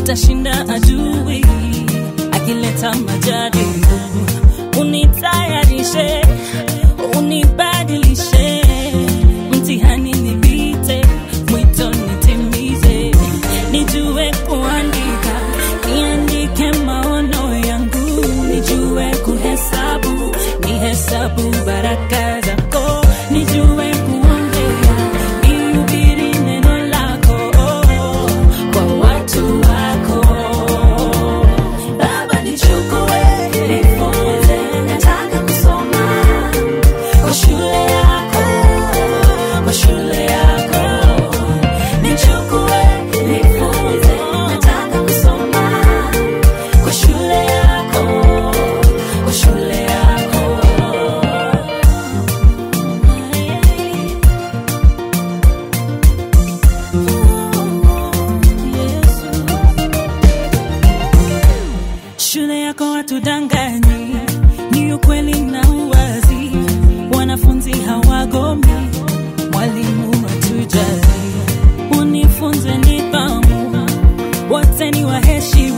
nitashinda adui akileta majaribu. Unitayarishe, unibadilishe, mtihani nipite, mwito nitimize, nijue kuandika, niandike maono yangu, nijue kuhesabu, nihesabu baraka zako, nijue kuongea, nihubiri neno lako kwa watu wako. Baba nichukue, nifunze, nataka kusoma kwa shule yako, kwa shule yako. Nichukue, nifunze, nataka kusoma kwa shule yako, kwa shule yako. Yesu. Shule yako watudanganyi, ni ukweli na uwazi. Wanafunzi hawagomi, mwalimu hatujali. Unifunze nidhamu, wote ni waheshimu